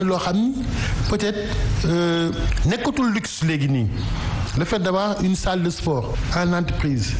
loo xam ni peut-être nekkatul luxe léegi nii le fait d'avoir une salle de sport en entreprise.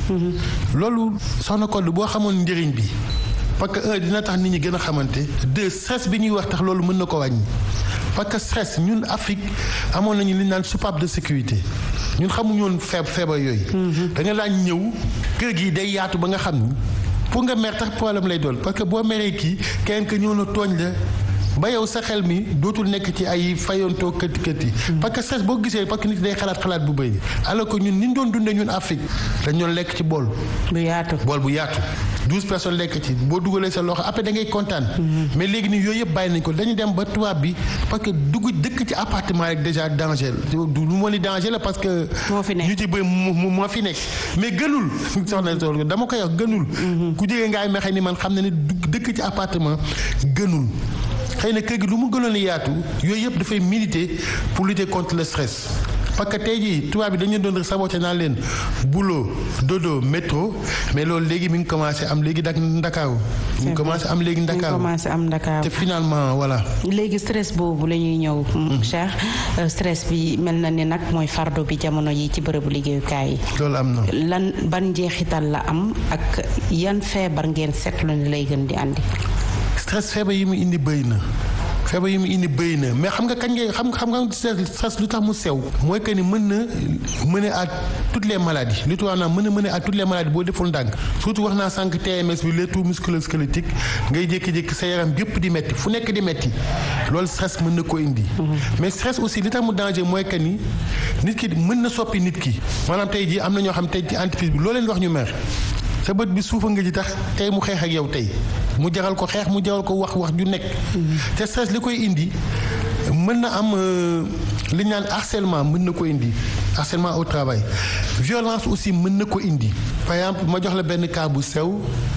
loolu soxna Codé boo xamoon njëriñ bi parce que un dina tax nit ñi gën a xamante deux stress bi ñuy wax tax loolu mën na ko wàññi parce que stress ñun Afrique amoon nañu li ñu naan soupape de sécurité ñun xamuñu woon feeb feebar yooyu. da nga daan ñëw kër gi day yaatu ba nga xam ni pour nga mer tax problème lay doon parce que boo meree kii kenn ka ñëw na tooñ la. ba yow sa xel mi dootul nekk ci ay fayantoo këtti këtti parce que stress boo gisee parce que nit day xalaat xalaat bu bëri alors que ñun ni ñu doon dundee ñun Afrique dañ doon lekk ci bool. bu yaatu bool bu yaatu. douze personnes lekk ci boo dugalee sa loxo après da ngay kontaan. mais léegi nii yooyu yëpp bàyyi nañ ko dañu dem ba tubaab bi parce que dugg dëkk ci appartement rek déjà danger la du lu ma ni danger la parce que. moo fi nekk ñu ci bëri moo fi nekk mais gënul. soxna Sow dama koy wax gënul. ku jege ngaay mexe ni man xam na ne dëkk ci appartement gënul. xëy na kër gi lu mu gënoon a yaatu yooyu yëpp dafay militer pour lutter contre le stress parce que tey jii tubaab bi dañu doon saboté naan leen boulot dodo métro mais loolu léegi mi ngi commencé am léegi dak ndakaaru mi ngi commencé am léegi ndakaaru commencé am ndakaaru te finalement voilà léegi stress boobu la ñuy ñëw Cheikh stress bi mel na ni nag mooy fardo bi jamono yi ci bërëbu liggéeyukaay yi loolu am na lan ban njeexital la am ak yan feebar ngeen seetlu ni lay gën di andi stress feebar yi mu indi bëy na feebar yi mu indi bëy na mais xam nga kañ ngay xam xam nga stress lu tax mu sew mooy que ni mën na mener à toutes les maladies li tubaab naa mën na mener à toutes les maladies boo deful ndànk surtout wax naa sànq TMS bi les troubles musculo-squelettiques ngay jékki-jékki sa yaram yépp di metti fu nekk di metti loolu stress mën na ko indi mais stress aussi li tax mu danger mooy que ni nit ki mën na soppi nit ki maanaam tey jii am na ñoo xam tey ci entreprise bi loo leen wax ñu mer sa bët bi suufa nga ji tax tey mu xeex ak yow tey mu jaral ko xeex mu jaral ko wax wax ju nekk te stress li koy indi mën na am li ñu naan harcèlement mën na ko indi harcèlement au travail violence aussi mën na ko indi par exemple ma jox la benn cas bu sew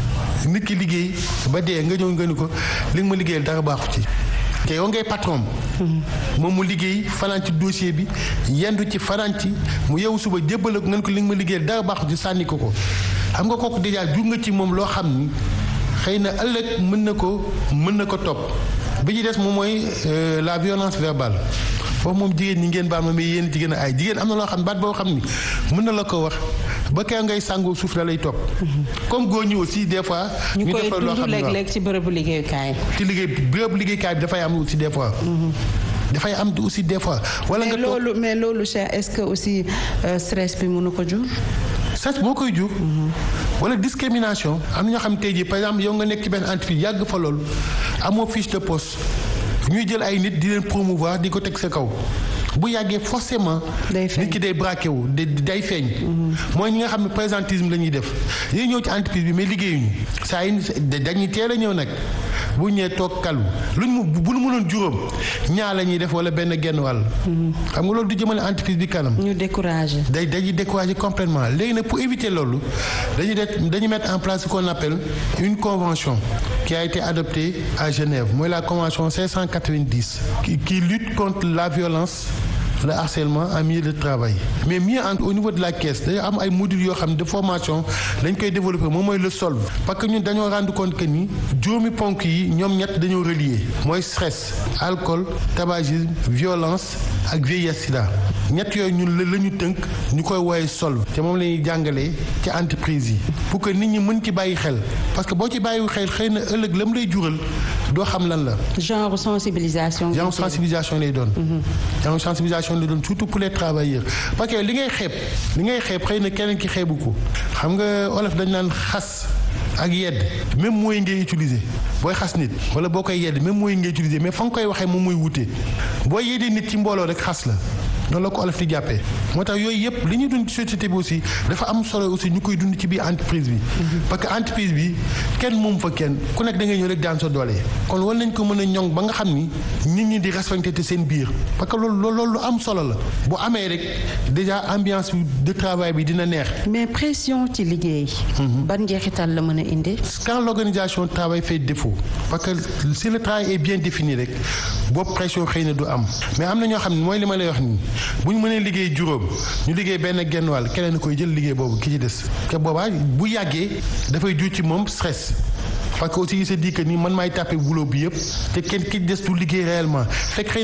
nit ki liggéey ba dee nga ñëw nga ni ko li nga ma liggéeyal dara baaxu ci te yow ngay patron moom mu liggéey fanaan ci dossier bi yendu ci fanaan ci mu yeewu suba jébbal ko ngeen ko li nga ma liggéeyal dara baaxu ci sànni ko ko xam nga kooku déjà jur nga ci moom loo xam ni xëy na ëllëg mën na ko mën na ko topp bi ci des moom mooy la violence verbale foofu moom jigéen ñi ngeen baal ma mais yéen jigéen ay jigéen am na loo xam baat boo xam ni mën na la ko wax ba kay ngay sàngoo suuf la lay topp. comme góor ñi aussi des fois. ñu koy defal loo dund xam ne léeg-léeg ci bërëbu liggéeyukaay. ci liggéey béréb liggéeykaay bi dafay am aussi des fois. dafay am aussi des fois. wala nga mais toog loolu mais loolu Cheikh est-ce que aussi euh, stress bi mënu ko jur. stress moo koy jur. wala discrimination am na ñoo xam tey jii par exemple yow nga nekk ci benn entreprise yàgg fa loolu amoo fiche de poste ñuy jël ay nit di leen promouvoir di ko teg sa kaw bu yàggee forcément. Day feeñ. nit ki day braqué wu day day feeñ. mooy ñi nga xam ne présentisme la ñuy def yéen ñëw ci entreprise bi mais liggéeyuñu saa yi dañuy teel a ñëw nag bu ñëwee toog kalu luñ mu bu nu mënoon juróom ñaar la ñuy def wala benn genn wàll. xam nga loolu du jëmale entreprise bi kanam. ñu découragé. day dañuy décourager complètement léegi nag pour éviter loolu dañuy def dañuy mettre en place ce qu'on appelle une convention qui a été adoptée à Genève mooy la convention 590 qui, qui lutte contre la violence le harcèlement en milieu de travail mais mieux en au niveau de la caisse dañoo am ay modules yoo xam ne de formation dañ koy développer moom mooy le solve parce que ñun dañoo rendre compte que ni juróomi ponk yi ñoom ñett dañoo relier mooy stress alcool tabagisme violence ak vieillesse sida ñett yooyu ñun la la ñu tënk ñu koy woowee solve te moom la ñuy jàngalee ci entreprise yi pour que nit ñi mën ci bàyyi xel parce que boo ci bàyyi xel xëy na ëllëg la mu lay jural doo xam lan la genre sensibilisation. genre sensibilisation lay doon. genre sensibilisation lay doon surtout pour les travailleurs parce que li ngay xeeb li ngay xeeb xëy na keneen ki xeebu ko xam nga olof dañ naan xas ak yedd même mooy ngay utiliser booy xas nit wala boo koy yedd même mooy ngay utiliser mais fa nga koy waxee moom mooy wute boo yeddee nit ci mbooloo rek xas la. noonu la ko olof di jàppee moo tax yooyu yëpp li ñuy dund ci société bi aussi dafa am solo aussi ñu koy dund ci biir entreprise bi. parce que entreprise bi kenn moom fa kenn ku nekk da ngay ñëw rek daan sa doole. kon war nañ ko mën a ñoŋ ba nga xam ni nit ñi di respecté te seen biir parce que loolu loolu lu am solo la bu amee rek déjà ambiance de travail bi dina neex. mais pression ci liggéey. ban njeexital la mën a indi. quand l'organisation du travail fait défaut parce que si le travail est bien défini rek boobu pression xëy na du am mais am na ñoo xam ne mooy li ma lay wax nii bu ñu mënee liggéey juróom ñu liggéey benn genn wàll keneen koy jël liggéey boobu ki ci des te boobaa bu yàggee dafay jur ci moom stress parce que aussi il se dit que ni man maay tàppe boulot bi yëpp te kenn ki des du liggéey réellement fekk